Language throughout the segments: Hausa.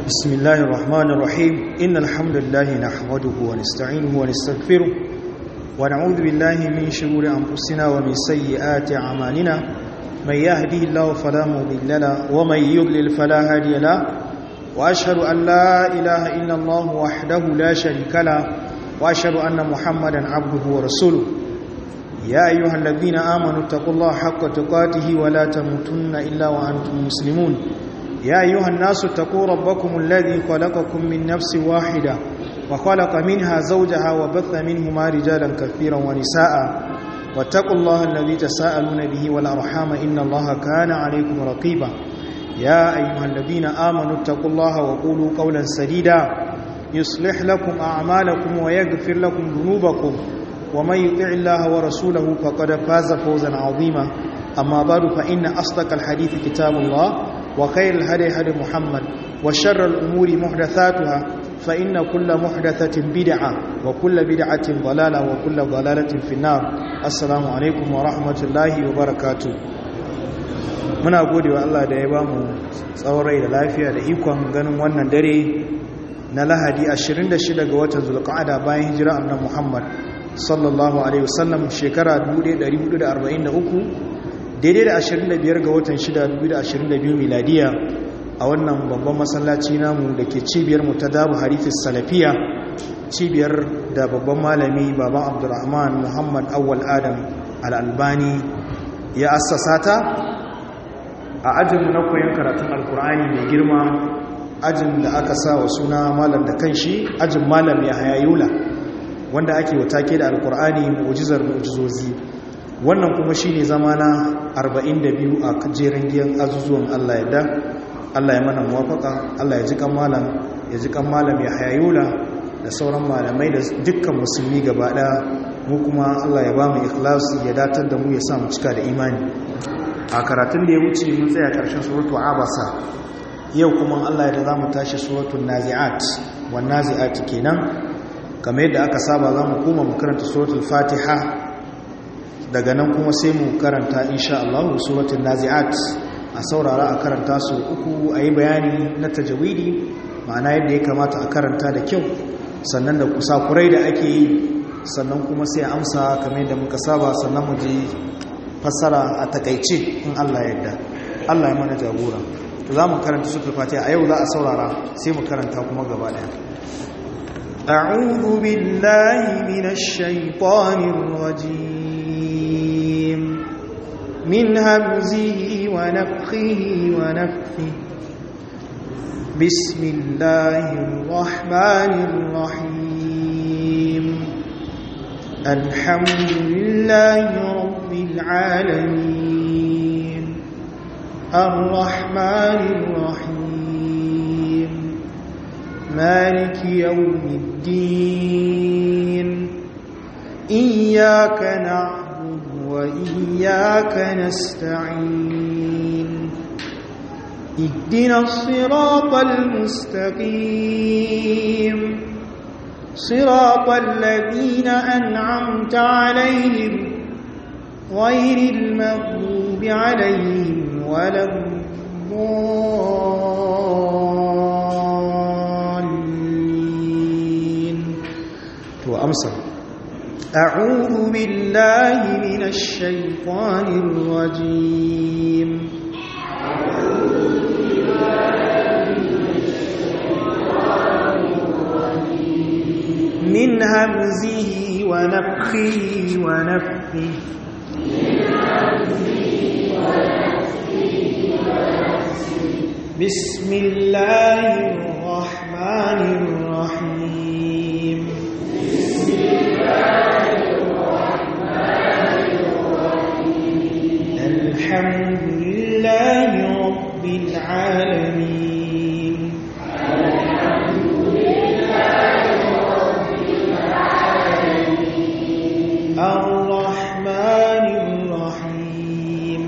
بسم الله الرحمن الرحيم إن الحمد لله نحمده ونستعينه ونستغفره ونعوذ بالله من شرور أنفسنا ومن سيئات أعمالنا من يهده الله فلا مضل له ومن يضلل فلا هادي له وأشهد أن لا إله إلا الله وحده لا شريك له وأشهد أن محمدا عبده ورسوله يا أيها الذين آمنوا اتقوا الله حق تقاته ولا تموتن إلا وأنتم مسلمون يا أيها الناس اتقوا ربكم الذي خلقكم من نفس واحدة وخلق منها زوجها وبث منهما رجالا كثيرا ونساء واتقوا الله الذي تساءلون به والأرحام إن الله كان عليكم رقيبا يا أيها الذين آمنوا اتقوا الله وقولوا قولا سديدا يصلح لكم أعمالكم ويغفر لكم ذنوبكم ومن يطع الله ورسوله فقد فاز فوزا عظيما أما بعد فإن أصدق الحديث كتاب الله وخير الهدي هدي محمد وشر الأمور محدثاتها فإن كل محدثة بدعة وكل بدعة ضلالة وكل ضلالة في النار السلام عليكم ورحمة الله وبركاته muna gode wa Allah da ya ba mu tsawon rai da lafiya da ikon ganin wannan dare na lahadi 26 ga watan zulqa'ada bayan hijira annabi Muhammad sallallahu alaihi wasallam shekara 1443 daidai da 25 ga watan 6 2022 miladiya a wannan babban masallaci namu da ke cibiyar mu ta dabu harifis salafiya cibiyar da babban malami baban abdurrahman muhammad awwal adam al'albani ya assasa ta a ajin na koyon karatun alkur'ani mai girma ajin da aka sa wa suna malam da kanshi ajin malam ya hayayula wanda ake watake da alkur'ani mu'jizar mu'jizozi wannan kuma shine zama na 42 a jerin giyan azuzuwan Allah yadda Allah ya mana muwafaka Allah ya ji kan malam ya ji kan malam ya hayayula da sauran malamai da dukkan musulmi gaba daya mu kuma Allah ya ba mu ikhlasi ya datar da mu ya sa mu cika da imani a karatun da ya wuce mun tsaya karshen suratu abasa yau kuma Allah ya da zamu tashi suratul nazi'at wan nazi'at kenan kamar yadda aka saba za mu koma mu karanta suratul fatiha daga nan kuma sai mu karanta insha Allah suratul nazi'at a saurara a karanta su uku a yi bayani na tajawidi ma'ana yadda ya kamata a karanta da kyau sannan da kusakurai da ake yi sannan kuma sai amsa kamar yadda muka saba sannan mu ji fassara a takaice in Allah yadda Allah ya mana jagora to za mu karanta suratul fatiha a yau za a saurara sai mu karanta kuma gaba daya أعوذ بالله من الشيطان الرجيم من همزه ونفخه ونفخه بسم الله الرحمن الرحيم الحمد لله رب العالمين الرحمن الرحيم مالك يوم الدين إياك نعبد وإياك نستعين اهدنا الصراط المستقيم صراط الذين أنعمت عليهم غير المغضوب عليهم ولا الضالين وأمسك أعوذ بالله من الشيطان الرجيم من همزه ونفخه ونفخه بسم الله الرحمن الرحيم بسم الله الحمد لله رب العالمين الحمد لله رب العالمين الرحمن الرحيم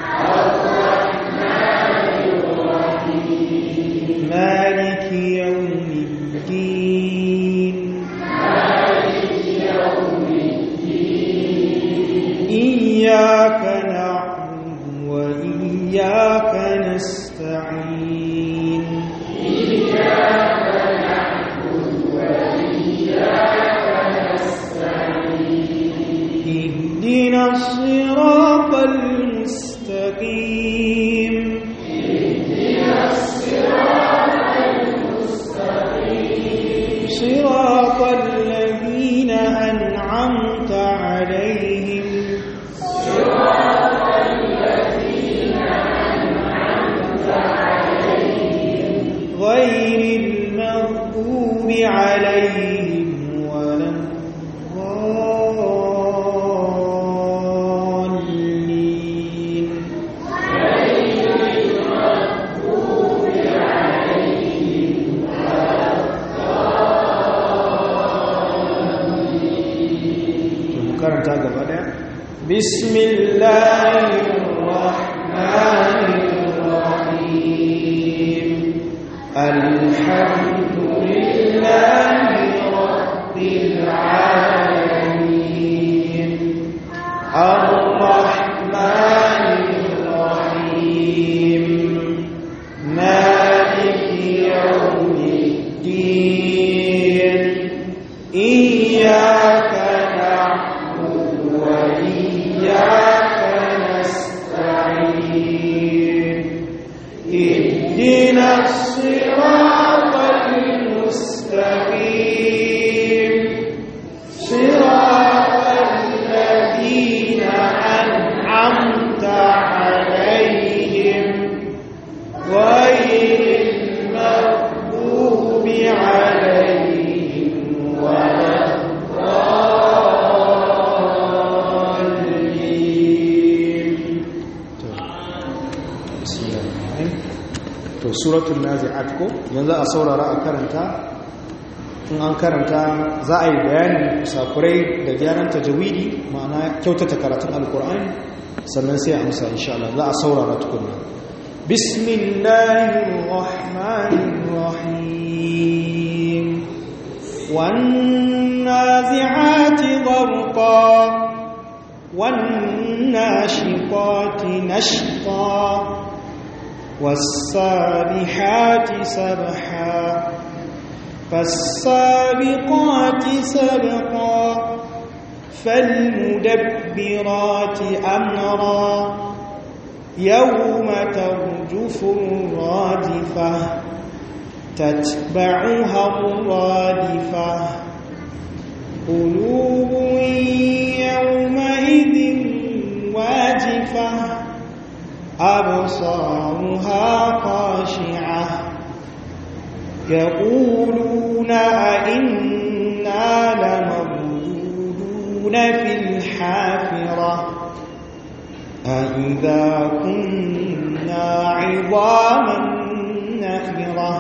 الرحمن الرحيم مالك يوم الدين مالك يوم الدين إياك نعبد وإياك نستعين غير المغضوب عليهم ولا الضالين mu karanta gaba daya بسم الله الرحمن الرحيم الحمد لله رب العالمين الرحمن الرحيم مالك يوم الدين إياك نعبد وإياك نستعين اهدنا الصراط المستقيم صراط الذين أنعمت عليهم غير المغضوب عليهم ولا الضالين to suratul nazi'at ko yanzu a saurara a karanta in an karanta za a yi bayanin sakurai da gyaran tajawidi ma'ana kyautata karatun alkur'ani sannan sai a amsa insha Allah za a saurara tukunna bismillahir rahmanir rahim wan nazi'ati gharqa wan nashiqati nashqa والسابحات سبحا فالسابقات سبقا فالمدبرات أمرا يوم ترجف الرادفة تتبعها الرادفة قلوب يومئذ واجفة أبصارها خاشعة يقولون أئنا لمردودون في الحافرة أئذا كنا عظاما نخرة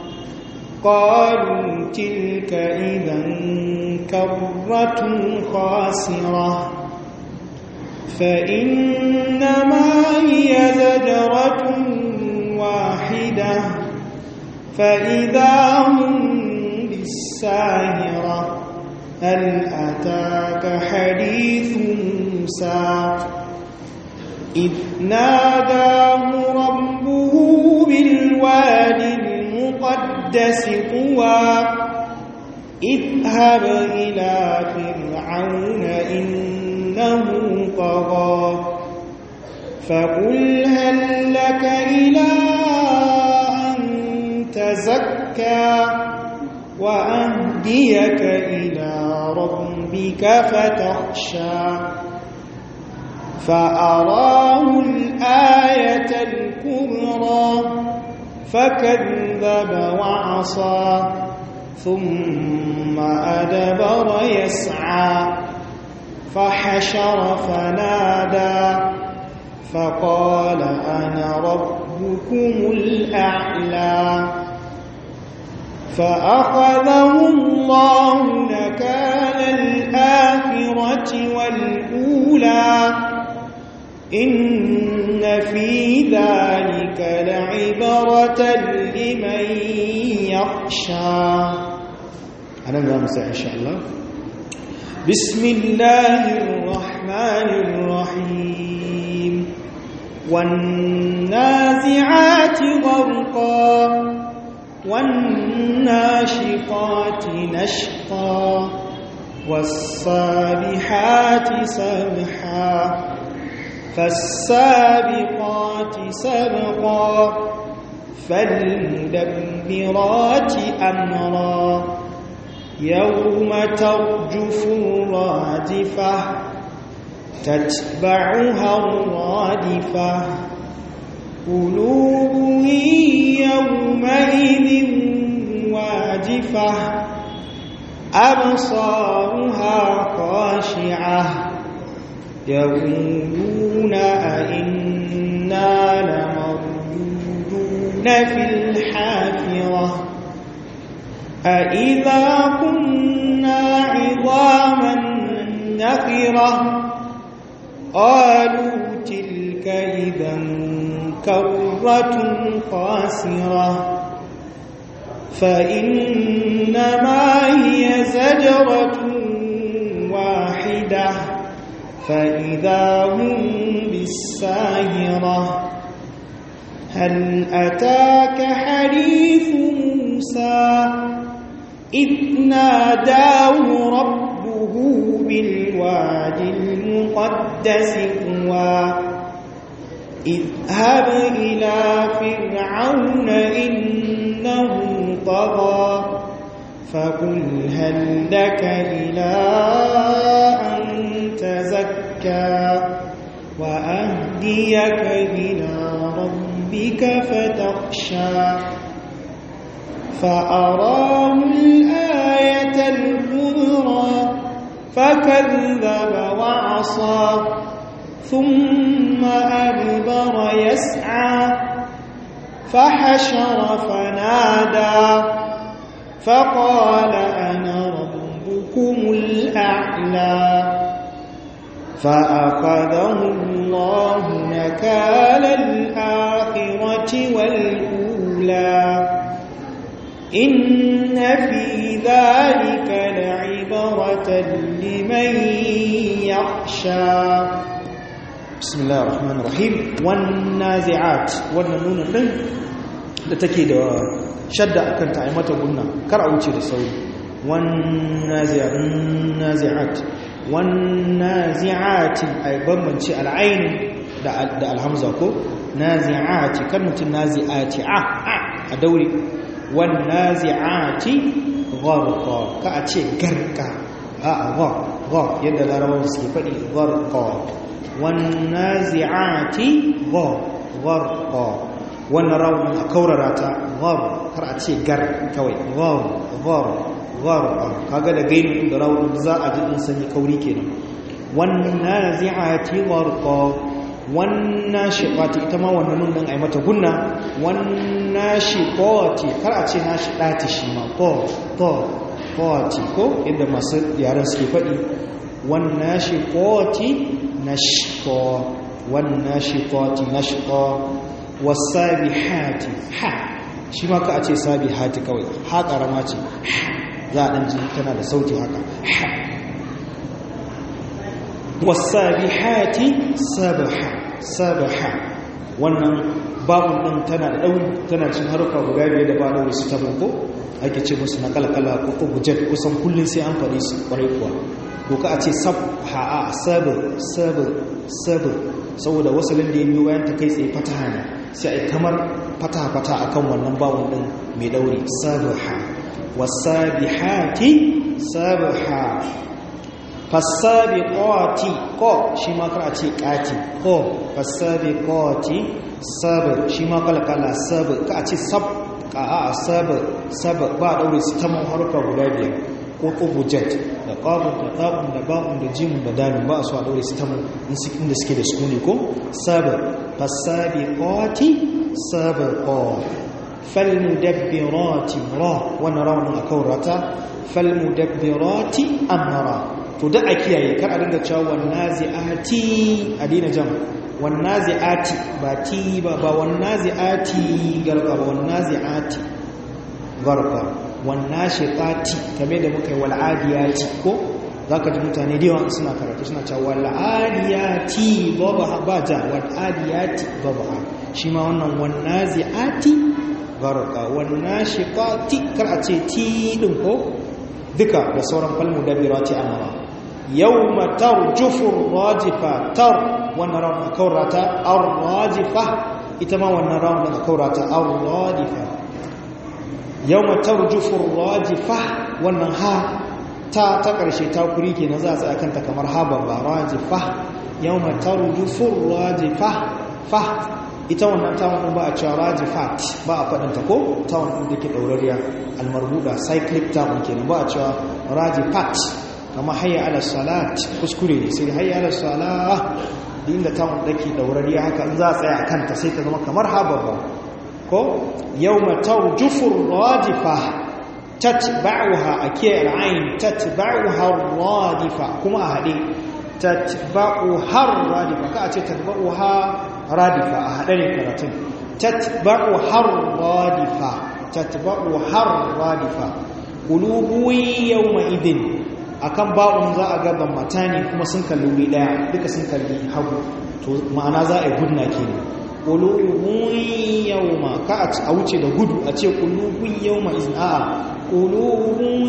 قالوا تلك إذا كرة خاسرة فإنما هي زجرة واحدة فإذا هم بالساهرة هل أتاك حديث موسى إذ ناداه ربه بالوادي المقدس طوى اذهب إلى فرعون إنه طغى فقل هل لك إلى أن تزكى وأهديك إلى ربك فتخشى فأراه الآية الكبرى فكذب وعصى ثم أدبر يسعى فحشر فنادى فقال أنا ربكم الأعلى فأخذه الله نكال الآخرة والأولى إن في ذلك لعبرة لمن يخشى أنا نامسة إن شاء الله بسم الله الرحمن الرحيم والنازعات غرقا والناشطات نشطا والسابحات سبحا فالسابقات سبقا فالمدبرات أمرا يوم ترجف الرادفة تتبعها الرادفة قلوب يومئذ أبصارها خاشعة يقولون أئنا لمردودون في الحافرة أئذا كنا عظاما نخرة قالوا تلك إذا كرة خاسرة فإنما هي زجرة واحدة فإذا هم بالساهرة هل أتاك حديث موسى إذ ناداه ربه بالواد المقدس طوى اذهب إلى فرعون إنه طغى فقل هل لك إلى أن تزكى وأهديك إلى ربك فتخشى فأراه الآية الكبرى فكذب وعصى ثم أدبر يسعى فحشر فنادى فقال أنا ربكم الأعلى فأخذه الله نكال الآخرة والأولى إن في ذلك لعبرة لمن يخشى بسم الله الرحمن الرحيم والنازعات wannan nunin din da take da shadda akan ta ai mata gunna kar a wuce da sauri wannazi'at nazi'at wannazi'ati ai bambanci al'ain da da alhamza ko nazi'ati kan mutun nazi'ati a a daure wannazi'ati gharqa ka a ce garka a a gha yadda larabawa suke faɗi gharqa والنازعات غر غرقا wannan rawun a kaurara ta ghar har a ce gar kawai ghar ghar ghar kaga da gainu da rawun za a ji din sanyi kauri kenan wannan nazi'ati gharqa wannan shiqati ita ma wannan nun din ai mata gunna wannan shiqati kar a ce na shiqati shi ma ko to qati ko inda masu yaran suke faɗi wannan shiqati نشطا والناشطات نشطا والسابحات ها shi ma ka a ce sabihati kawai ha karama ce za a ɗan ji tana da sauti haka wasabihati sabaha sabaha wannan babun ɗin tana da ɗauri tana cin haruka guda biyar da ba ɗauri su tabin ko ake ce musu na kalkala ko ko bujet kusan kullum sai an faɗi su ƙwarai kuwa ko ka a ce sabha a sabir sabir sabir saboda wasalin da ya biyo bayan ta kai tsaye fataha ne sai a yi kamar fataha-fataha a kan wannan bawon ɗin mai ɗauri sabirha wasabihati sabirha fasabiqati ko shi ma kar a ce ƙati ko fasabiqati sabir shi ma kalkala sabir ka a ce sab ka a sabir sabir ba ɗaure su ta harka guda biyar ko ƙubujet da ƙabun da ɗaɓun da ba'un da jimun da damin ba a so a ɗaure su ta inda suke da sukuni ko sabir fasabiqati sabirqa falmudabbirati ra wannan raunin a kaurata falmudabbirati amra to da a kiyaye kar a dinga cewa wannazi'ati a dina jam wannazi'ati ba ti ba ba wannazi'ati garka ba wannazi'ati garka wannashiqati kamar da muka yi wal'adiyati ko zaka ji mutane da yawa suna karatu suna cewa wal'adiyati baba ba ja wal'adiyati baba shi ma wannan wannazi'ati garka wannashiqati kar a ce ti din ko duka da sauran falmu dabirati amara yawma tarjufu rajifa tar wannan rawun kaurata ar-rajifa ita ma wannan rawun kaurata ar-rajifa yawma tarjufu rajifa wannan ha ta ta karshe ta kuri kenan za a tsaya kanta kamar ha babba rajifa yawma tarjufu rajifa fa ita wannan ta wannan ba a cewa rajifat ba a faɗin ta ko ta wannan da ke ɗaurariya almarbuda cyclic ta kenan ba a cewa radifat kama hayya ala salat kuskure ne sai hayya ala salah inda ta dake daurariya haka in za a tsaya a kanta sai ta zama kamar hababba ko yawma tawjufu radifa tatba'uha akiya al'ain tatba'uha radifa kuma a hade tatba'uha radifa ka a ce tatba'uha radifa a hade ne karatun tatba'uha radifa tatba'uha radifa qulubu yawma idin akan ba'un za a gaban matani kuma sun kalli wuri daya duka sun kalli hagu to ma'ana za a yi gudna kenan qulubun yawma ka a wuce da gudu a ce qulubun yawma izin a'a qulubun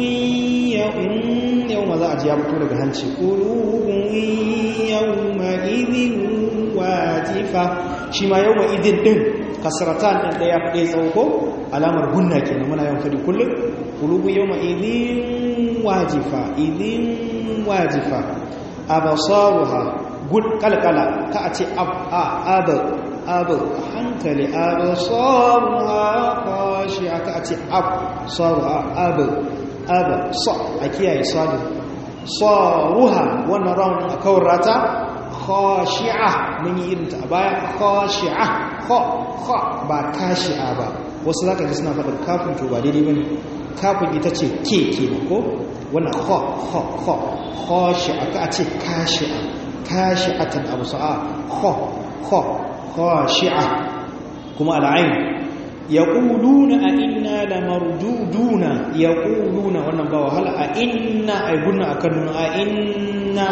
yawma za a ji ya fito daga hanci qulubun yawma idin wajifa shi ma yawma idin din kasratan din daya ɗaya tsawo ko alamar gunna kenan muna yawan fadi kullum qulubu yawma idin wajifa idin wajifa abasaruha gud kalkala ka a ce ab a abu abu hankali abasaruha kashi aka a ce ab saruha abu abu sa a kiyaye sadu saruha wannan raunin a kawar rata khashi'a mun yi irinta a baya khashi'a kha kha ba kashi'a ba wasu zaka ji suna faɗin kafin to ba daidai bane kafin ita ce ke kenan ko wannan kha kha kha khashi'a ka ce kashi'a kashi'atan abu sa'a kha kha khashi'a kuma al'ain yaquluna a inna lamarduduna yaquluna wannan ba wahala a inna ay gunna akan a inna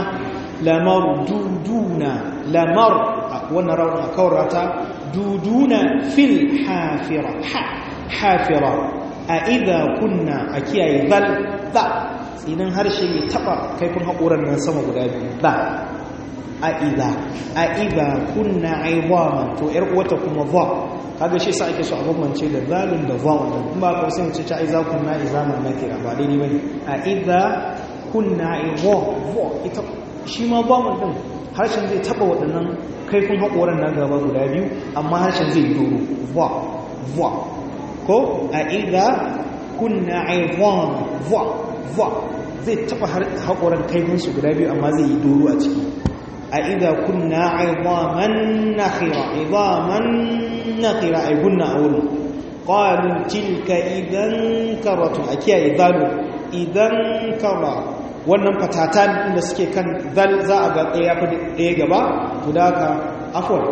lamarduduna lamar wannan rawun kaurata duduna fil hafira ha hafira a idha kunna a kiyaye zal za idan harshe ya taba kaifin haƙoran nan sama guda biyu za a idha a idha kunna aiwaman to yar uwata kuma za kaga shi sa ake so a bambance da zalun da za wannan kuma ba ka sai mu ce ta idza kunna izaman nakira ba daidai bane a idha kunna aiwa ita shi ma bamun din harshen zai taba waɗannan kaifin haƙoran na gaba guda biyu amma harshen zai doro va va ko a idha kunna aiwan va va zai taba haƙoran kaifinsu guda biyu amma zai yi doro a ciki a idha kunna aiwaman nakhira aiwaman nakhira ai gunna a wurin qalu tilka idan karatu a kiyaye zalu idan kara wannan fatatan inda suke kan zal za a ga ɗaya fi ɗaya gaba to da haka afwan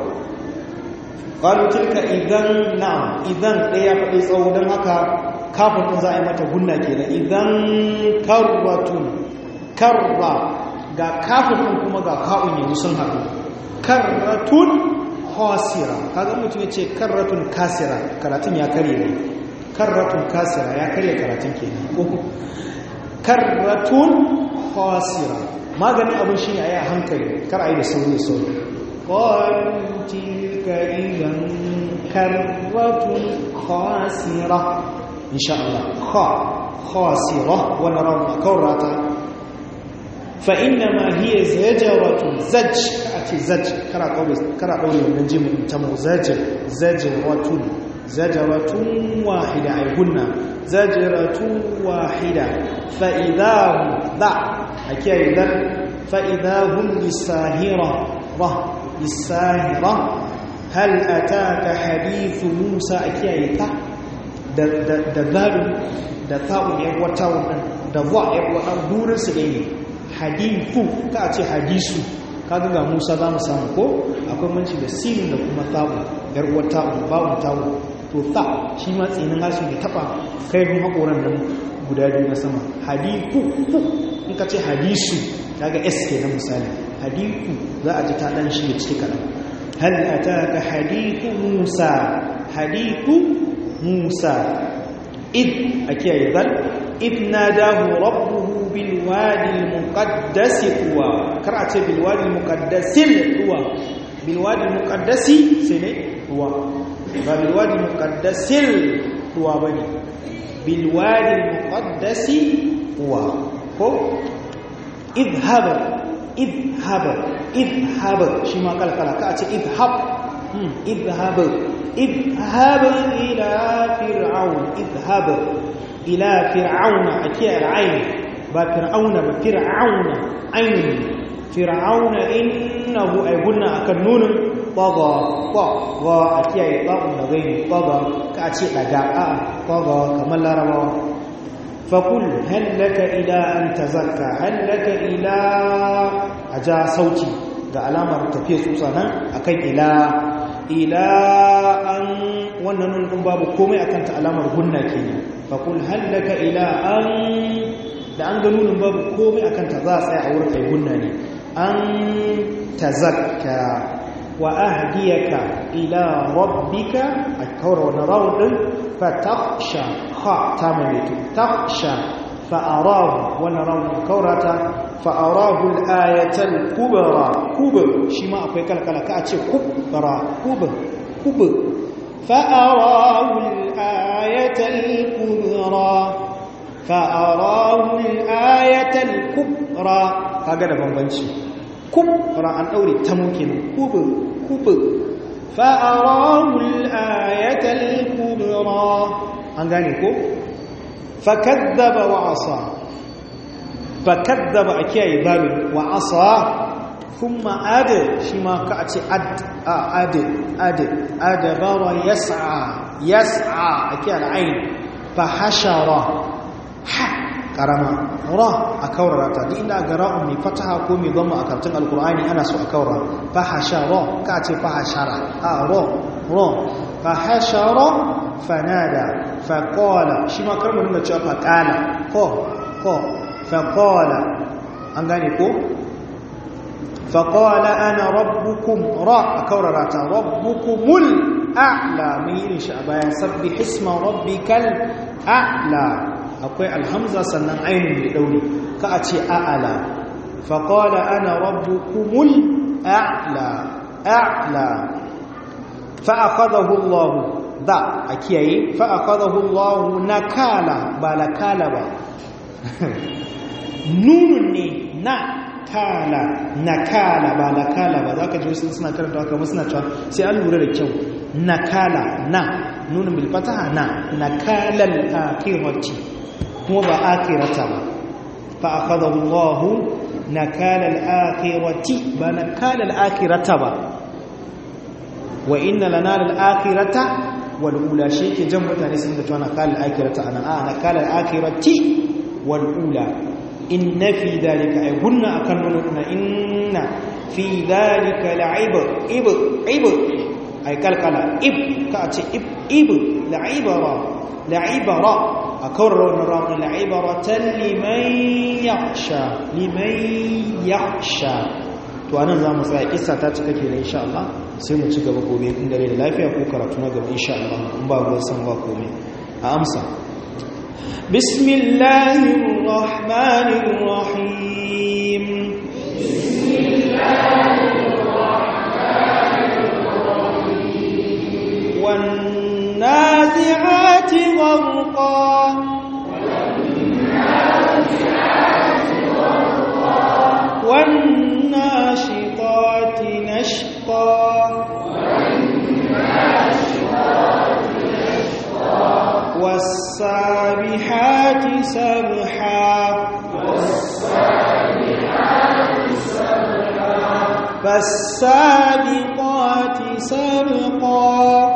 qalu tilka idan na'am idan ɗaya fi ɗaya tsawo don haka kafin din za a yi mata gunna kenan idan karratun karra ga kafin din kuma ga ka'un yanzu sun haɗu karratun khasira kaga mutum ya ce karratun kasira karatun ya karye ne karratun kasira ya karye karatun kenan karratun khasira maganin abin shi ne a yi a hankali kar a yi da sauri sauri ƙwarin tilka idan karratun khasira insha Allah kha khasira wannan ran kaurata fa inna ma hiya zajaratun zaj a ce zaj kara kaure kara daure wannan jimin ta mu zaj zajratun زجرة واحدة أي هن زجرة واحدة فإذا هم ذا أكي إذا فإذا هم للساهرة ره للساهرة هل أتاك حديث موسى أكي إذا دذال دثاء يغوتاو دضاء يغوتاو دور سيئي حديث كأتي حديث kaga ga Musa za mu samu ko akwai manci da sin da kuma tabu yar wata bawun tabu to ta shi ma tsinin harshe ne taba kai mun hakoran nan guda biyu na sama hadithu in ka ce hadisu kaga s ke na misali hadithu za a ji ta dan shi ciki kadan hal ataka hadithu Musa hadithu Musa id akiyaye zal id nadahu rabbuhu بالوادي المقدس طوى قرأت بالوادي المقدس طوى بالوادي المقدس سنة طوى بالوادي المقدس طوى بني بالوادي المقدس طوى هو اذهب اذهب اذهب شما قال قال كأتي اذهب اذهب اذهب إلى فرعون اذهب إلى فرعون أكيد العين ba fir'auna ba fir'auna ainihin fir'auna innahu ay gunna akan nunin taga taga a kiyaye ta'un da gaini taga ka ce daga a taga kamar larabawa fakul hallaka ila an tazakka hallaka ila aja sauti ga alamar tafiye tsutsa nan akan ila ila an wannan nun babu komai akan ta alamar gunna kenan fakul hallaka ila an da an ga nunin babu komai akan ta za a tsaya a wurin kai gunna ne an tazakka wa ahdiyaka ila rabbika a kawar wani rawun din fataksha ha ta maimaito taksha fa'arahu wani rawun kaurata fa'arahu al'ayatar kubara kubur shi ma akwai kalkala ka a ce kubara kubur kubur fa'arahu al'ayatar kubara fa'arahu al'ayatar kubara kaga da bambanci kubra an daure ta mukin kubur kubur fa'arahu al-ayatal kubra an gane ko fakadzaba wa asa fakadzaba akiyayi babin wa asa kuma ad shi ma ka a ce ad ad ad adabara yas'a yas'a akiyayi ain fa hashara ha karama ra a kaurara ta duk inda ga ra'un mai fataha ko mai zama a karatun alkur'ani ana so a kaura fahashara ka ce fahashara a ro ro fahashara fanada faqala shi ma karmu dinga cewa faqala ko ko faqala an gane ko faqala ana rabbukum ra a kaurara ta rabbukumul a'la mun yi shi a bayan sabbi hisma rabbikal a'la akwai alhamza sannan ainihin da ɗauri ka a ce a'ala faƙola ana rabbukumul a'la a'la fa'akadahu Allah da a kiyaye fa'akadahu Allah na kala ba la kala ba nunun ne na kala na kala ba la kala ba za ka ji wasu suna karanta haka suna cewa sai an lura da kyau na kala na nunin bilfataha na na kalal akirati kuma ba akirata ba fa akhadahu Allah nakala al-akhirati ba nakala al-akhirata ba wa inna lana al-akhirata wal ula shi ke jan mutane sun da cewa nakala al-akhirata ana a nakala al-akhirati wal ula inna fi dhalika ay gunna akan nuna inna fi dhalika la'ibr ibr ibr ay kalkala ib ka ce ib ib la'ibara la'ibara a kawar wani ramun la'ibaratan liman yaksha liman yaksha to anan za mu tsaya isa ta cika ke da insha Allah sai mu ci gaba gobe inda rai da lafiya ko karatu na gaba insha Allah in ba ruwan san ba komai a amsa bismillahir rahmanir rahim bismillahir rahmanir rahim wan nazi'ati gharqa والناشطات نشطا والسابحات سبحا فالسابقات سبقا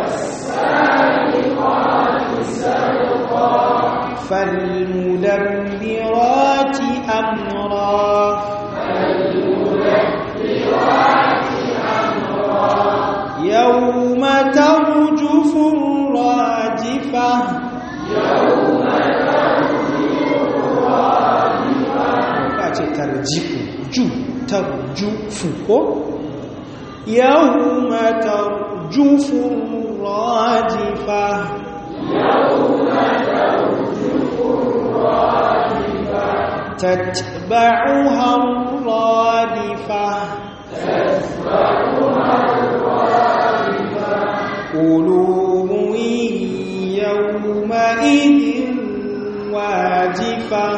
فالمدبرات أمرا يوم ترجف الراجفة يوم ترجف الراجفة ترجف جو ترجف يوم ترجف الراجفة يوم ترجف الراجفة تتبعها الرادفة تتبعها قلوب يومئذ واجفة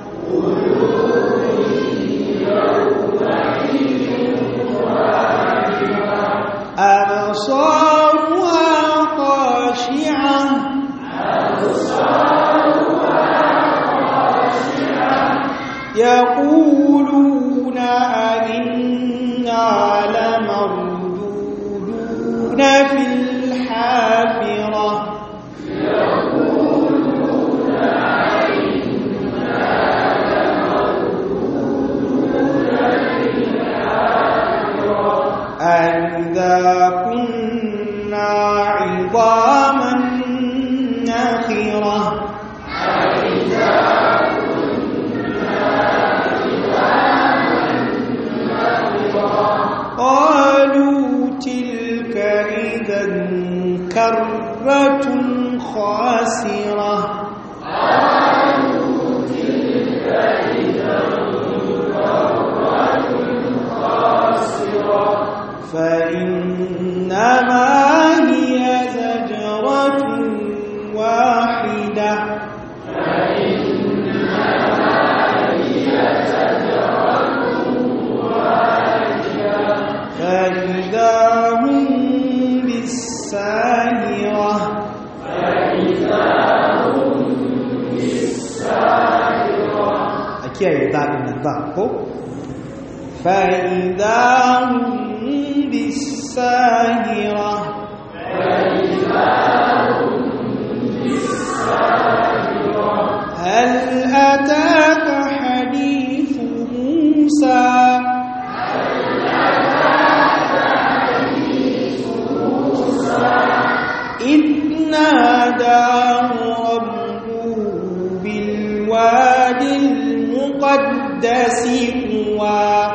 أبصارها خاشعة يقولون أئنا لمردودون في الحافرة أئذا كنا عظاما نخرة قالوا تلك إذا كرة خاسرة فإنما هي زجرة واحدة فإذا هم بالساهرة a kiyaye daɗin nan ba ko فإذا هم بالساهرة هل أتاك حديث موسى إذ ناداه ربه بالوادي المقدس طوى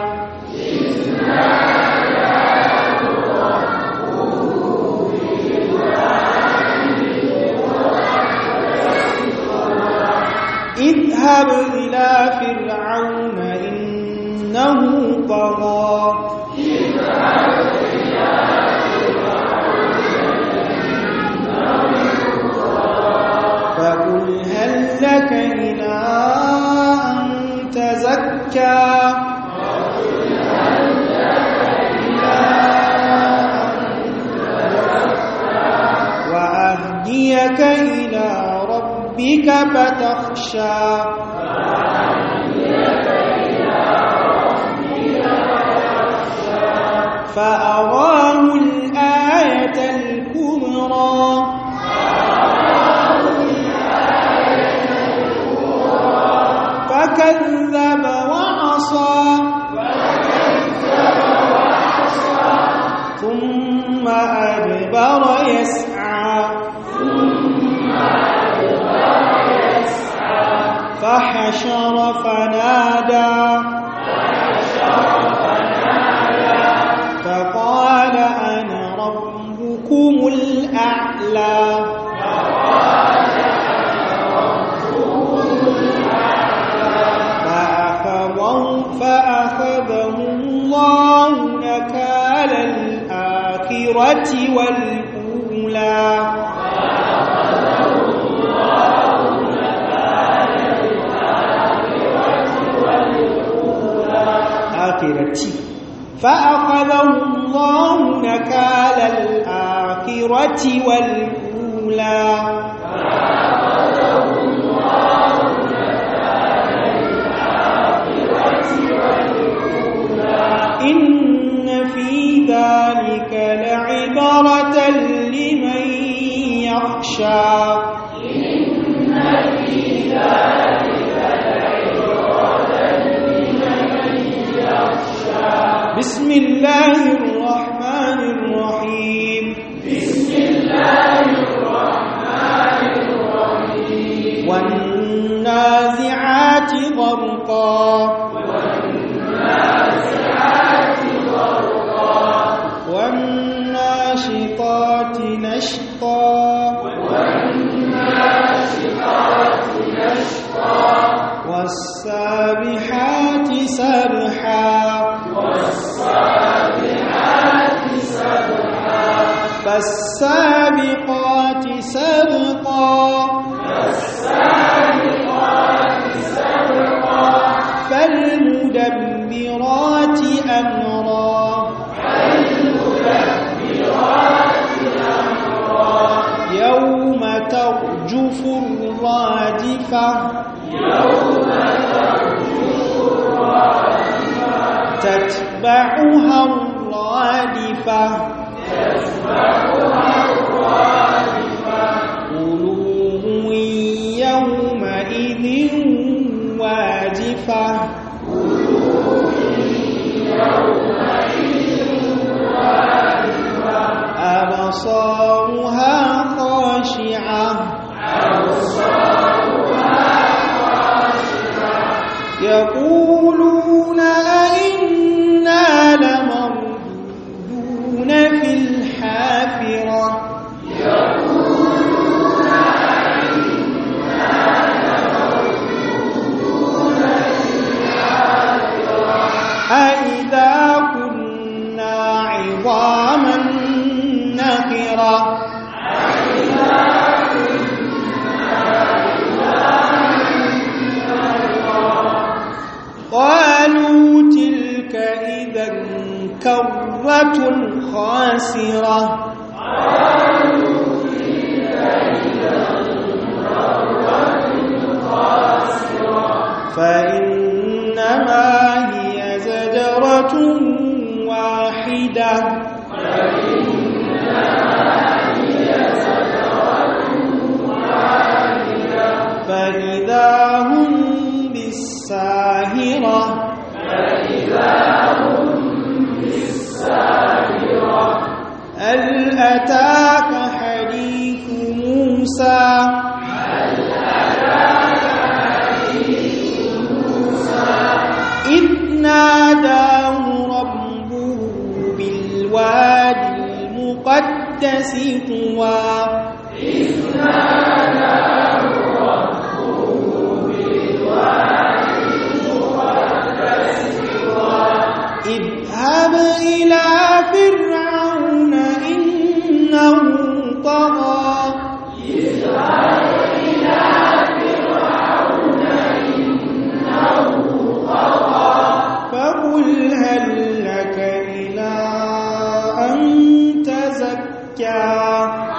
اذهب إلى فرعون إنه طغى فقل هل لك إلى أن تزكى وأهديك إلى ربك فتخشى فأراه الآية الكبرى فكذب وعصى ثم أدبر يسعى فحشر فنادى فقال أنا ربكم الأعلى فأخذه فأخذه الله نكال الآخرة والأولى آخرة فأخذه الله نكال الآخرة والأولى إن في ذلك لعبرة لمن يخشى بسم الله الرحمن الرحيم بسم الله الرحمن الرحيم والنازعات غرقا والناشطات نشطا والسابحات سبحا فالسابقات سبقا فالمدبرات أمرا يوم ترجف الرادفة تتبعها الرادفة قلوب يومئذ واجفة أبصارها خاشعة يقولون أئنا لمردودون في الحافرة أئذا كنا عظاما نخرة قالوا تلك إذا كرة خاسرة فإنما هي زجرة واحدة فإذا هم بالساهرة هل أتاك حديث موسى إذ ناداه ربه بالوادي المقدس طوى اذهب إلى فرعون إنه طغى فقل هل لك إلى أن تزكى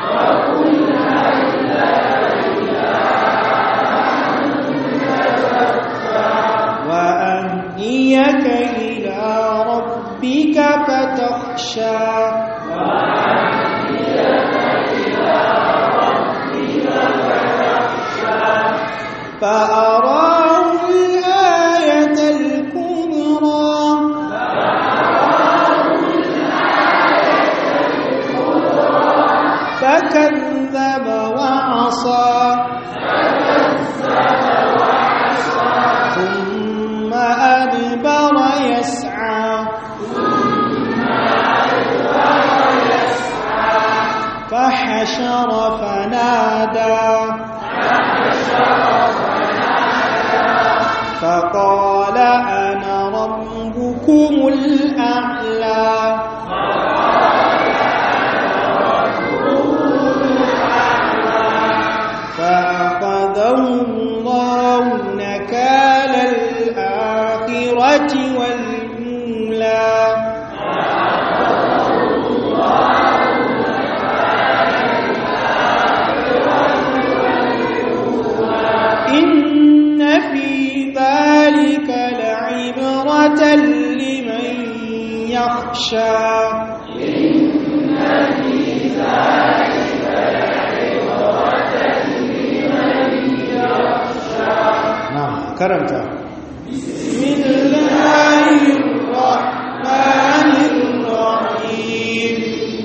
وأهديك إلى ربك فتخشى فأراه الآية الكبرى فكذب وعصى ثم أدبر يسعى فحشر فنادى فقال أنا ربكم الأعلى فأخذه الله نكال الآخرة والأولى إن في ذلك لعبرة لمن يخشى na'am karanta بسم الله الرحمن الرحيم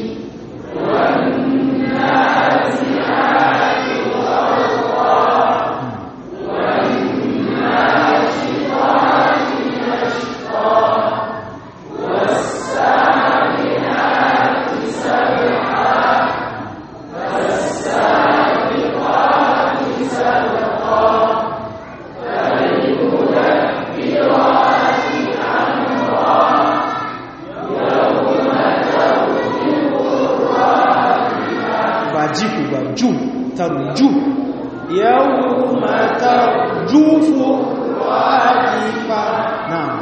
ba jiku ba ju tarju يوم ترجف الراجفة na'am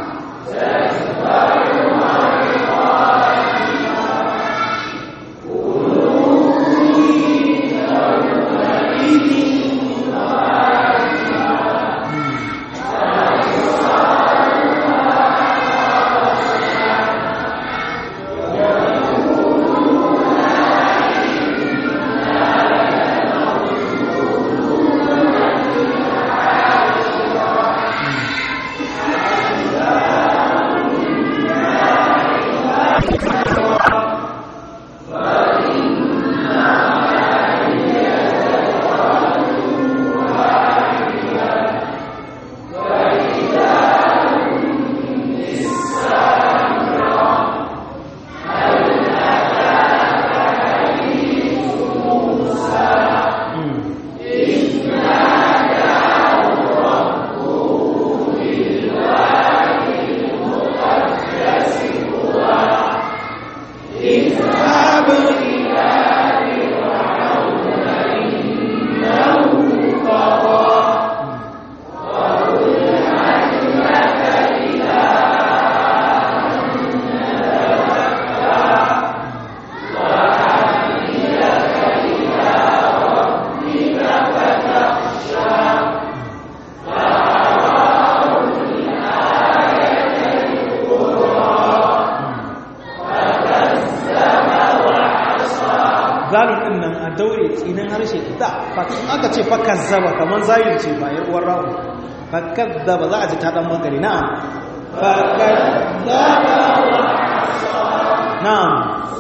tsinin harshe da aka ce fakazzaba kaman zayir ce ba yar uwar rawu fakazzaba za a ji ta dan magari na'am fakazzaba wa na'am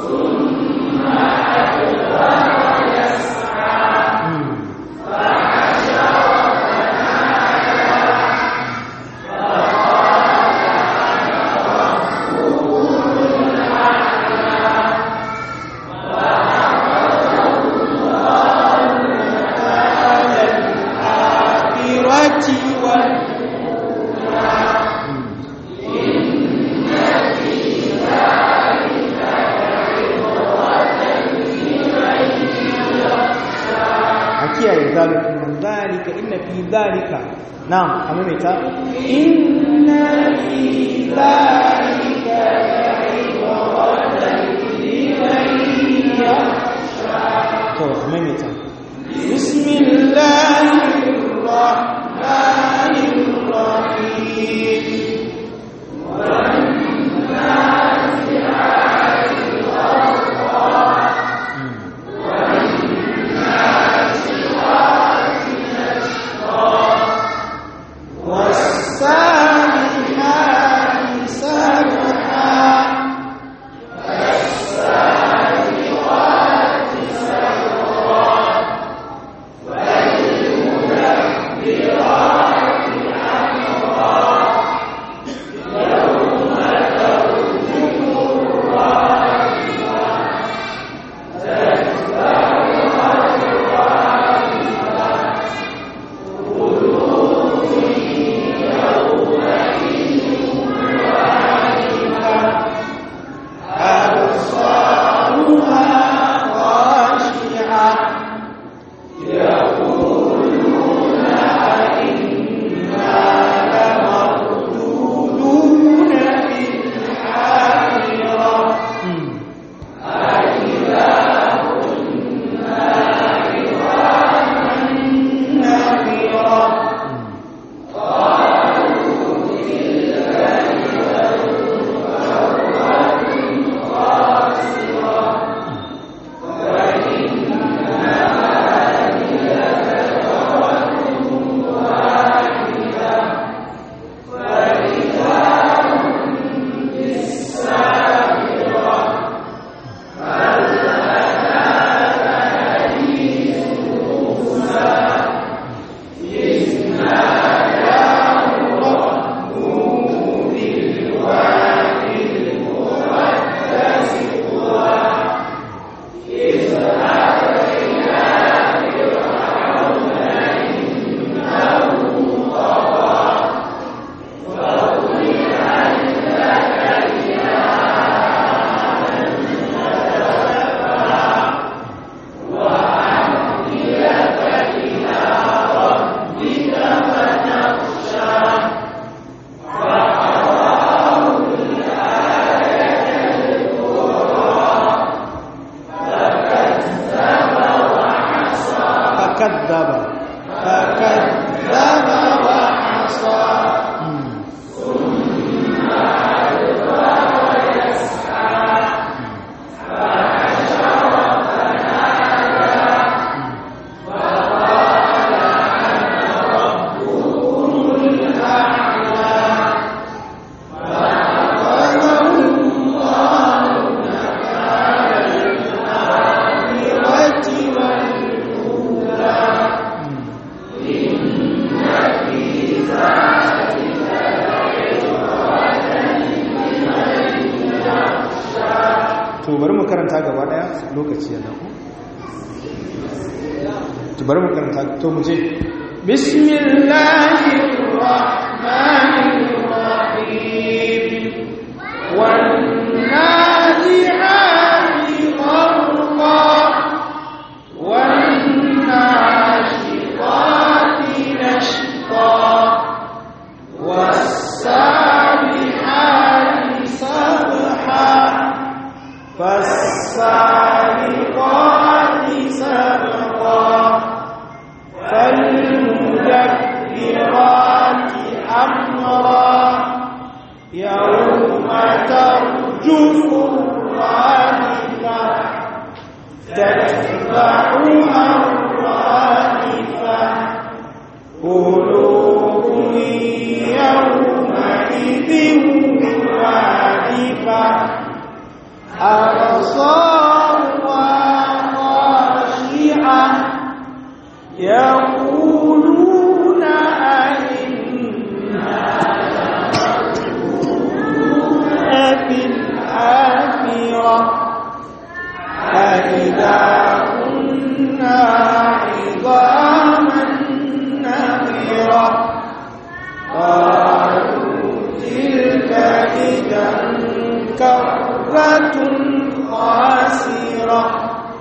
kiyaye zalika min zalika inna fi zalika na'am amma mai ta inna fi zalika la'ibratan liman yakhsha to amma mai ta bismillahir rahmanir rahim والسابحات سبحا فكذب فكذب وعصى to bari mu karanta gaba daya lokaci yana ku to bari mu karanta to mu je بسم الله الرحمن الرحيم والنازعات غرقا والناشطات نشطا والسابحات سبحا فالسابقات سبقا فالمدبرات أمرا يوم ترجف الرادفة تتبعها قلوب يومئذ واجفة أبصارها خاشعة يقولون أئنا في الآخرة أئذا كنا عظاما نخرة قالوا تلك إذا كرة خاسرة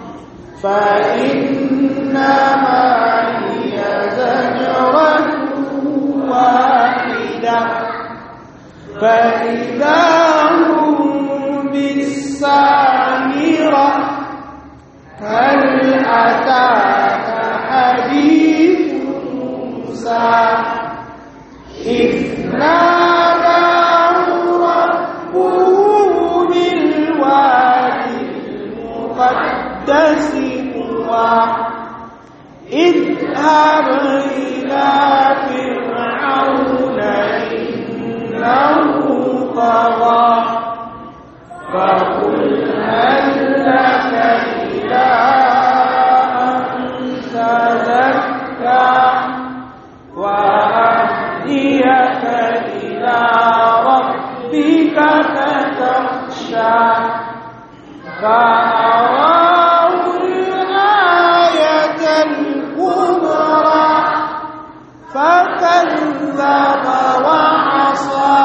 فإنما هي زجرة واحدة فإذا هم بالسامرة هل أتاك حديث موسى إذ ناداه ربه بالوادي المقدس طوى اذهب إلى فرعون إنه طغى فقل هل لك إلى أن تزكى وأهديك إلى ربك فتخشى فأراه الآية الكبرى فكذب وعصى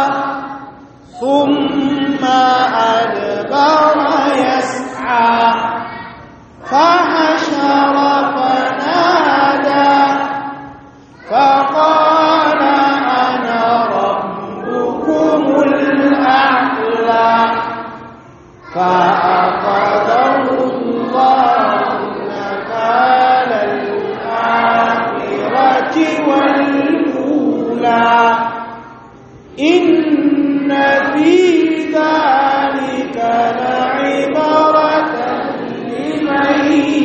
ثم أدبر يسعى فحشر فنادى فقال أنا ربكم الأعلى فأخذه الله نكال الآخرة والأولى إن في ذلك لعبرة لمن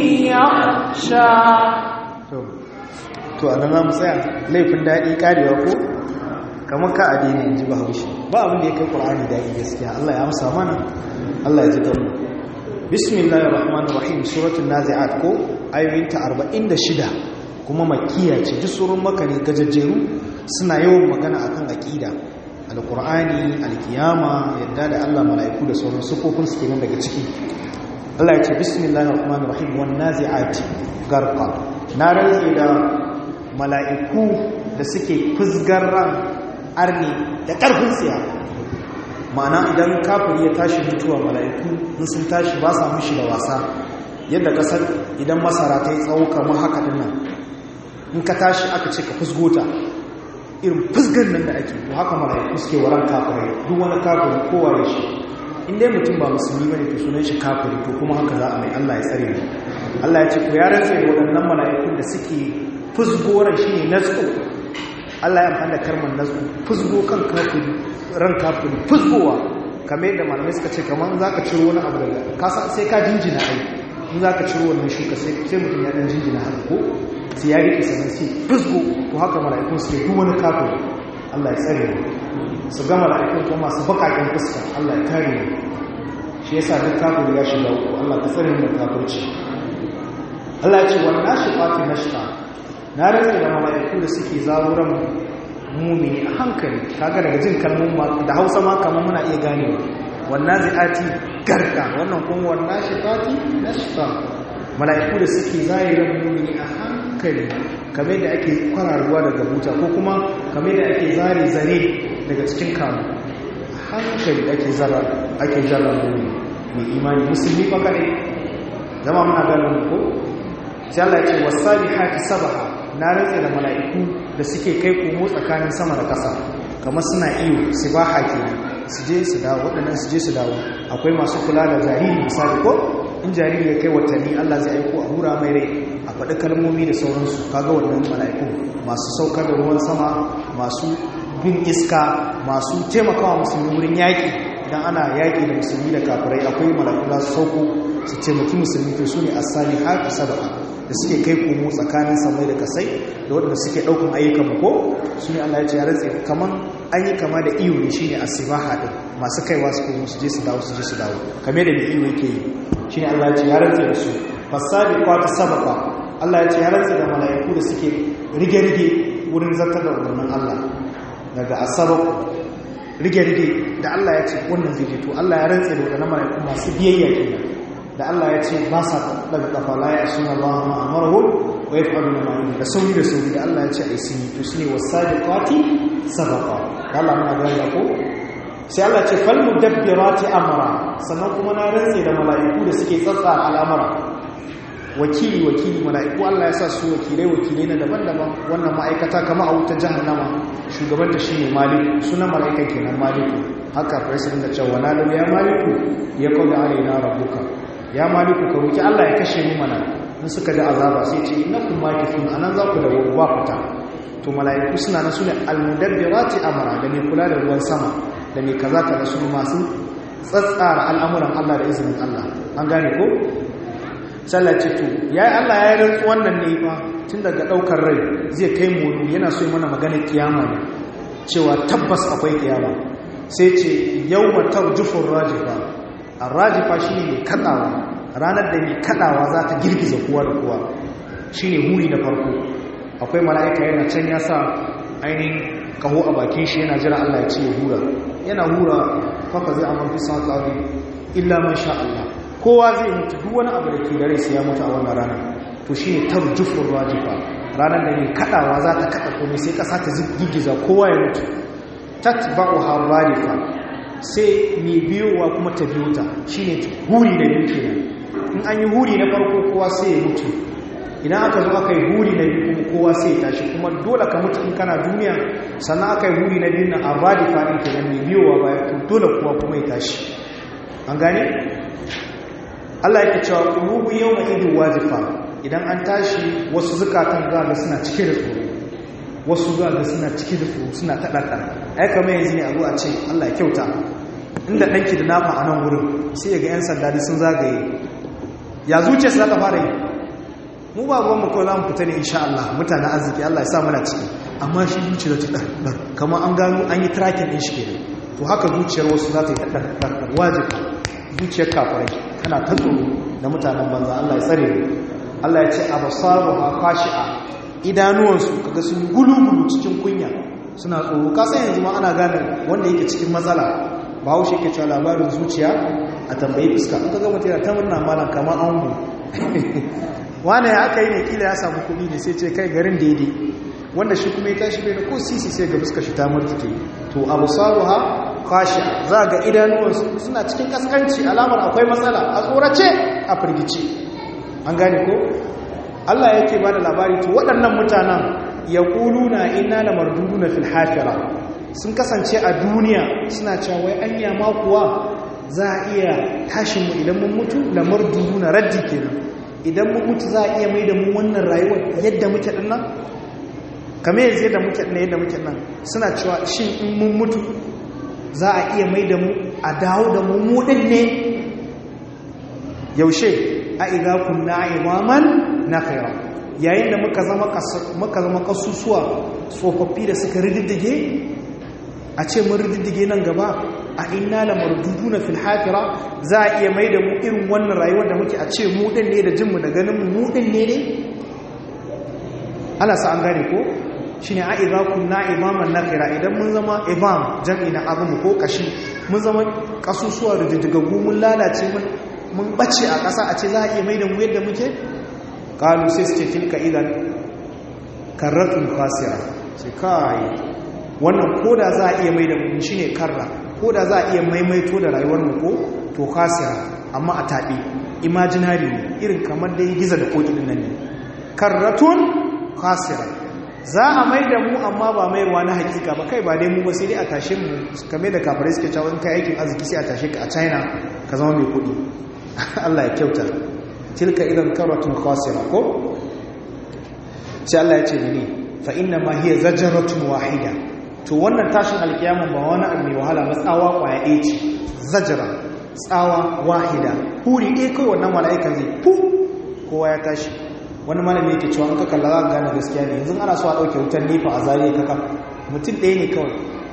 يخشى to a nan za mu tsaya laifin daɗi ƙarewa ko kamar ka adini in ji ba haushi ba abin da ya kai ƙwar'ani daɗi gaskiya Allah ya amsa mana Allah ya ji gamu bismillahir rahmanir rahim suratul nazi'at ko ayoyinta 46 kuma makiya ce duk surun maka ne gajajjeru suna yawan magana akan aqida alqur'ani alkiyama yadda da Allah mala'iku da sauran sufofin su kenan daga ciki Allah ya ce bismillahir rahmanir rahim wan nazi'ati garqa na rantsi da mala'iku da suke fusgar ran arni da ƙarfin tsiya ma'ana idan kafiri ya tashi mutuwa mala'iku in sun tashi ba sa mushi da wasa yadda kasar idan masara ta yi tsawo kamar haka dinnan in ka tashi aka ce ka fusgota irin fusgar nan da ake to haka mala'iku suke waran kafirai duk wani kafiri kowa ya shi in dai mutum ba musulmi bane to sunan shi kafiri to kuma haka za a mai Allah ya tsare mu Allah ya ce ku ya rantse waɗannan mala'ikun da suke fusgoran shi ne natsu Allah ya amfani da karman natsu fusgo kan kafiri ran kafiri fusgowa kamar yadda malamai suka ce kamar za ka ciro wani abu daga kasa sai ka jinjina ai in za ka ciro wannan shuka sai mutum ya dan jinjina haka ko sai ya riƙe sannan sai fusgo to haka mala'ikun suke duk wani kafiri Allah ya tsare mu su ga mala'ikun kuma masu bakakin fuska Allah ya kare mu shi yasa duk kafiri ya shiga uku Allah ka tsare mu da kafirci Allah ya ce wannan nashifati nashfa na rantsa da mala'iku da suke zawuran mumini a hankali kaga daga jin kalmomin da Hausa ma kamar muna iya ganewa wannan zi'ati garka wannan kuma wannan shifati nashfa mala'iku da suke zahiran mumini a hankali kamar da ake kwararwa daga buta ko kuma kamar da ake zare zare daga cikin kamu hankali ake zara ake zara mumini mai imani musulmi fa kare zama muna ganin ko sai Allah ya ce wasabihati sabaha na rantsa da mala'iku da suke kai komo tsakanin sama da ƙasa kamar suna iyo sibaha kenan su je su dawo waɗannan su je su dawo akwai masu kula da jariri misali ko in jariri ya kai watanni Allah zai aiko a hura mai rai a faɗi kalmomi da sauransu kaga wannan mala'iku masu saukar da ruwan sama masu bin iska masu taimakawa musulmi wurin yaƙi idan ana yaƙi da musulmi da kafirai akwai mala'iku za su sauko su taimaki musulmi to su ne as-salihatu sab'a da suke kai komo tsakanin samai da kasai da waɗanda suke ɗaukan ayyukan mu ko su ne Allah ya ce ya rantse kaman an yi kama da iyo ne shine as-sibaha din masu kaiwa su komo su je su dawo su je su dawo kamar da iyo yake yi shine Allah ya ce ya rantse da su fasabiqatu sabqa Allah ya ce ya rantse da mala'iku da suke rige-rige wurin zartar da umarnin Allah daga asabar rige-rige da Allah ya ce wannan zai to Allah ya rantse da wadannan mala'iku masu biyayya kenan da Allah ya ce ba sa daga kafa la ya suna Allah ma amaru wa yaf'alu ma yu'minu da sauri da sauri da Allah ya ce ai sun to shine wasabiqati sabaqa da Allah muna gani ko sai Allah ce fal mudabbirati amra sannan kuma na rantse da mala'iku da suke tsatsara al'amara wakili wakili mala'iku Allah ya sa su wakilai wakilai na daban-daban wannan ma'aikata kama a wutar jahannama shugabanta shine maliku sunan mala'ikan kenan maliku haka president da cewa na ya maliku ya kawo alaina rabbuka ya maliku ka roki Allah ya kashe mu mana in suka ji azaba sai ce innakum makithun anan za ku da wa fita to mala'iku suna nan sune almudabbirati amara da mai kula da ruwan sama da mai kaza kaza su masu tsatsara al'amuran Allah da izinin Allah an gane ko sallace to ya yi Allah ya yi rantsu wannan ne fa tun daga ɗaukar rai zai kai mu yana so mana maganar kiyama ne cewa tabbas akwai kiyama sai ce yau matar jufin rajifa a rajifa shi ne mai kaɗawa ranar da mai kaɗawa za ta girgiza kowa da kowa shi ne huri na farko akwai mala'ika yana can ya sa ainihin kaho a bakin shi yana jira Allah ya ce ya hura yana hura fafa zai amma fi sa tsari illa man sha Allah kowa zai mutu duk wani abu da ke da rai sai ya mutu a wannan rana to shi ne tarjufin rajifa ranar da mai kaɗawa za ta kaɗa komai sai ƙasa ta gigiza kowa ya mutu tatba'u harrarifa sai mai biyowa kuma ta biyo ta shine huri na biyu kenan in an yi huri na farko kowa sai ya mutu idan aka zo aka yi huri na biyu kuma kowa sai ya tashi kuma dole ka mutu in kana duniya sannan aka yi huri na biyu na harrarifa ɗin kenan mai biyowa bayan dole kowa kuma ya tashi an gane Allah yake cewa qulubu yawma idin wajifa idan an tashi wasu zukatan ga suna cike da tsoro wasu ga suna cike da tsoro suna taɗaɗa ai kamar yanzu ne a zo a ce Allah ya kyauta inda ɗanki da nafa a nan wurin sai ya ga 'yan sanda sun zagaye ya zuciya su za ta fara yi mu ba ruwan mu kawai za mu fita ne insha Allah mutanen arziki Allah ya sa muna ciki amma shi zuciya ta ɗaɗɗar kamar an gano an yi tracking ɗin shi kenan to haka zuciyar wasu za ta yi ɗaɗɗar wajibi zuciyar kafirai tana ta tsoro da mutanen banza Allah ya tsare mu Allah ya ce abasaru ha khashi'a idanuwansu kaga sun gulugulu cikin kunya suna tsoro ka san yanzu ma ana gane wanda yake cikin matsala ba haushe yake cewa labarin zuciya a tambayi fuska in kaga mutum yana ta murna malam kamar ango wani ya aka yi ne kila ya samu kuɗi ne sai ce kai garin daidai wanda shi kuma ya tashi bai da ko sisi sai ga fuska shi ta murtuke to abasaru ha kashi za ga idanuwansu suna cikin kaskanci alamar akwai matsala a tsorace a firgice an gane ko Allah yake ba da labari to waɗannan mutanen ya ƙulu na ina da mardudu na filhafira sun kasance a duniya suna cewa wai anya ma kuwa za a iya tashinmu idan mun mutu da mardudu na raddi kenan idan mun mutu za a iya mai da mu wannan rayuwar yadda muke ɗin nan kamar yanzu yadda muke ɗin yadda muke nan suna cewa shin in mun mutu za a iya mai da mu a dawo da mu mudin ne yaushe a iga kunna imaman na kaira yayin da muka zama kasusuwa tsofaffi da suka rididdige a ce mun rididdige nan gaba a inna la marduduna fil hafira za a iya mai da mu irin wannan rayuwar da muke a ce mudin ne da jinmu da ganin mu mudin ne ne ana sa an gane ko shi ne a'iza kunna imaman nakira idan mun zama imam jam'i na abu ko kashi mun zama kasusuwa da jijjigaggu mun lalace mun bace a ƙasa a ce za a iya mai da mu yadda muke ƙalu sai su ce tilka idan karratun kwasira sai kai wannan koda za a iya mai da mu shi ne karra koda za a iya maimaito da rayuwar mu ko to kwasira amma a taɓe imaginary ne irin kamar dai giza da koki nan ne karratun kwasira za a mai da mu amma ba mayarwa na hakika ba kai ba dai mu ba sai dai a tashe mu kame da kafirai suke cewa in kai aikin arziki sai a tashe ka a china ka zama mai kudi allah ya kyauta tilka idan karatun khasira ko sai allah ya ce ne fa inna ma hiya zajaratun wahida to wannan tashin alkiyama ba wani abu mai wahala ba tsawa kwaya ɗaya ce zajara tsawa wahida huri ɗaya kawai wannan mala'ikan zai fu kowa ya tashi wani malami yake cewa an ka kalla za ka gane gaskiya ne yanzu ana so a ɗauke wutar nefa a zariya kaka mutum ɗaya ne kawai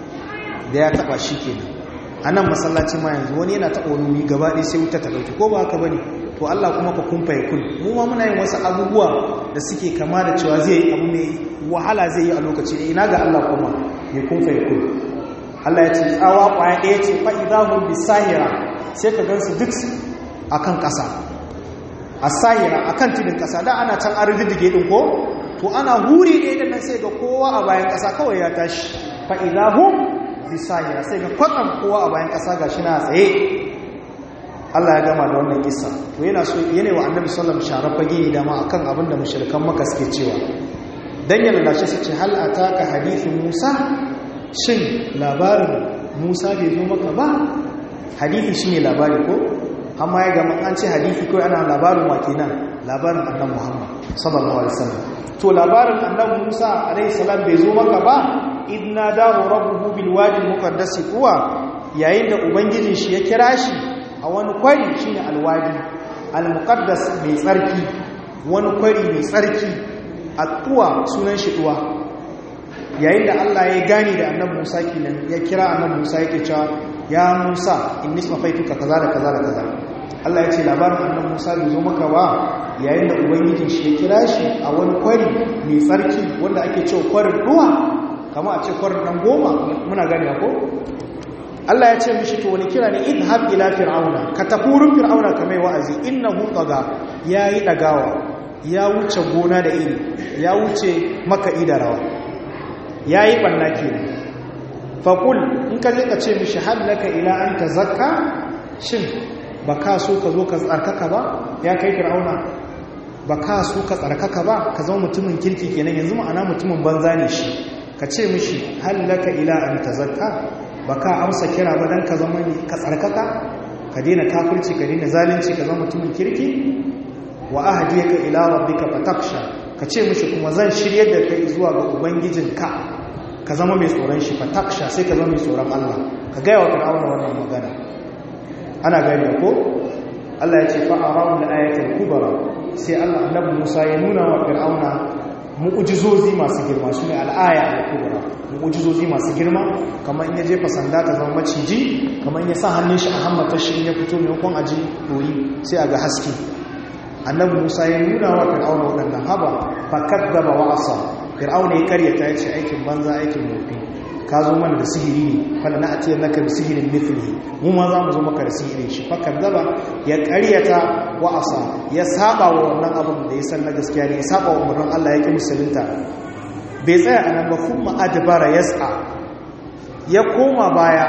da ya taɓa shi kenan a nan masallaci ma yanzu wani yana taɓa wani gaba ɗaya sai wuta ta ɗauke ko ba haka ba ne to Allah kuma ka kumfa ya kun mu ma muna yin wasu abubuwa da suke kama da cewa zai yi abu mai wahala zai yi a lokaci ina ga Allah kuma mai kumfa ya kun Allah ya ce tsawa kwaya ɗaya ce fa idahum bisahira sai ka gansu duk akan ƙasa asahira akan tudun ƙasa da ana can an riddige din ko to ana huri ɗaya da nan sai ga kowa a bayan ƙasa kawai ya tashi fa idahum bisahira sai ga kwatsam kowa a bayan ƙasa gashi na tsaye Allah ya gama da wannan kisa to yana so yana wa annabi sallallahu alaihi wasallam sharafa ne dama akan abin da mushrikan maka suke cewa dan ya lalace su ce hal ataka hadithin Musa shin labarin Musa bai zo maka ba hadithi shine labari ko amma ya gama an ce hadithi ko ana labarin wa kenan labarin annabi Muhammad sallallahu alaihi wasallam to labarin annabi Musa alaihi salam bai zo maka ba idna dahu rabbuhu bil wadi al muqaddas kuwa yayin da ubangijin shi ya kira shi a wani kwari shine alwadi al-muqaddas mai tsarki wani kwari mai tsarki tuwa sunan shi tuwa yayin da Allah ya gani da annabi Musa kenan ya kira annabi Musa yake cewa ya Musa inni safaituka kaza da kaza da kaza Allah ya ce labarin annabi Musa bai zo maka ba yayin da ubangijin shi ya kira shi a wani kwari mai tsarki wanda ake cewa kwarin ruwa kama a ce kwarin nan goma muna gani ko Allah ya ce mishi to wani kira ne idhab ila fir'auna ka tafi wurin fir'auna ka mai wa'azi innahu taga yayi dagawa ya wuce gona da iri ya wuce makaɗi da rawa yayi banna kenan faqul in ka je ka ce mishi halaka ila an tazakka shin baka so ka zo ka tsarkaka ba ya kai fir'auna baka so ka tsarkaka ba ka zama mutumin kirki kenan yanzu ma'ana mutumin banza ne shi ka ce mishi halaka ila an tazakka ba ka amsa kira ba don ka zama ka tsarkaka ka daina kafirci ka daina zalunci ka zama mutumin kirki wa ahdiyaka ila rabbika fataksha ka ce mishi kuma zan shiryar da kai zuwa ga ubangijinka ka zama mai tsoron shi fataksha sai ka zama mai tsoron Allah ka gaya wa fir'auna wannan magana ana gani ko Allah ya ce fa arahu al-ayatul kubra sai Allah annabi Musa ya nuna wa fir'auna mu'ujizozi masu girma su ne al'aya da kubra mu'ujizozi masu girma kamar in ya jefa sanda ta zama maciji kamar in ya sa hannun shi a hammata shi ya fito maimakon aji doyi sai a ga haske annabi musa ya nuna wa fir'auna waɗannan haba fakar gaba wa asa fir'auna ya karyata ya ce aikin banza aikin mofi ka zo mana da sihiri ne fala na atiyar naka da sihirin mithli mu ma za mu zo maka da sihirin shi fakar gaba ya karyata wa asa ya saba wa wannan abin da ya san na gaskiya ne ya saba wa umarnin Allah ya ki musulunta bai tsaya a nan ba kuma adbara yas'a ya koma baya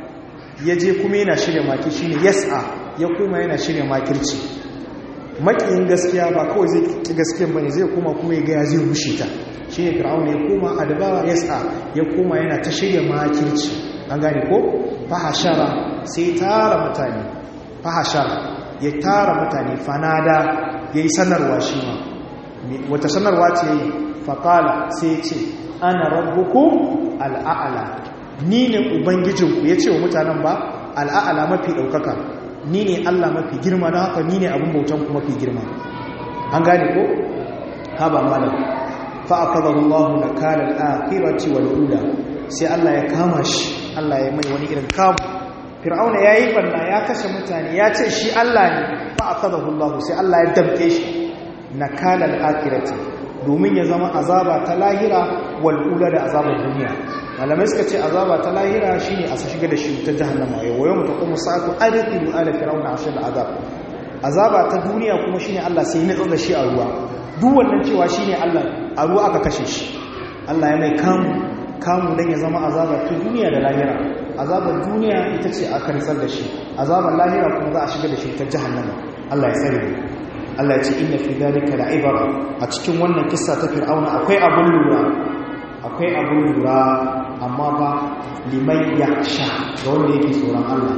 ya je kuma yana shirya maki shine yas'a ya koma yana shirya makirci makiyin gaskiya ba kawai zai ki gaskiyan bane zai koma kuma ya ga ya zai rushe ta shi ne fir'aun ya koma adbara yas'a ya koma yana ta shirya makirci an gane ko fahashara sai tara mutane fahashara ya tara mutane fanada ya yi sanarwa shi ma wata sanarwa ce yi faƙala sai ce ana rabbuku al'a'ala ni ne ubangijinku ya ce wa mutanen ba al'a'ala mafi ɗaukaka ni ne allah mafi girma don haka ni ne abin bautanku mafi girma an gane ko? haba malam fa'akazar allahu na kalar akirarci wal'ula sai allah ya kama shi allah ya mai wani irin kamu fir'auna ya yi banna ya kashe mutane ya ce shi Allah ne ba a kada hullahu sai Allah ya damke shi na kalar akirati domin ya zama azaba ta lahira wal'ula da azabar duniya malamai suka ce azaba ta lahira shi ne a su shiga da shi ta jahannama ya wayo mutu kuma sa'atu arifi ala fir'auna ashe da azab azaba ta duniya kuma shi ne Allah sai ya da shi a ruwa duk wannan cewa shi ne Allah a ruwa aka kashe shi Allah ya mai kamu kamu don ya zama azaba ta duniya da lahira azabar duniya ita ce aka nisar da shi azabar lahira kuma za a shiga da shi ta jahannama Allah ya tsare Allah ya ce inna fi dalika la'ibara a cikin wannan kissa ta fir'auna akwai abun lura akwai abun lura amma ba liman yakhsha ga wanda yake tsoron Allah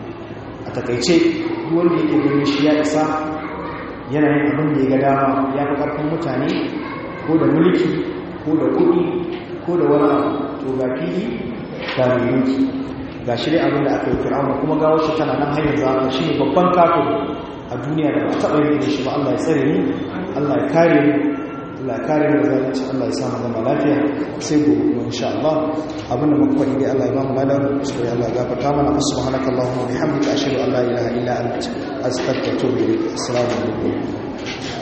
a takaice duk wanda yake ganin shi ya isa yana yin abin da ya ga dama ya fi karfin mutane ko da mulki ko da kuɗi ko da wani abu to ga fili ga mai mulki ga shi dai abin da aka yi fir'auna kuma gawar shi tana nan hanyar zama shi ne babban kafin a duniya da ba taɓa yin shi ba Allah ya tsare ni Allah ya kare ni Allah ya kare ni da zalunci Allah ya sa mu zama lafiya sai gobe kuma insha Allah abin da muka faɗi dai Allah ya ba mu ladan sai Allah ya gafarta mana subhanaka allahumma wa bihamdika ashhadu an la ilaha illa anta astaghfiruka wa atubu ilaik assalamu alaikum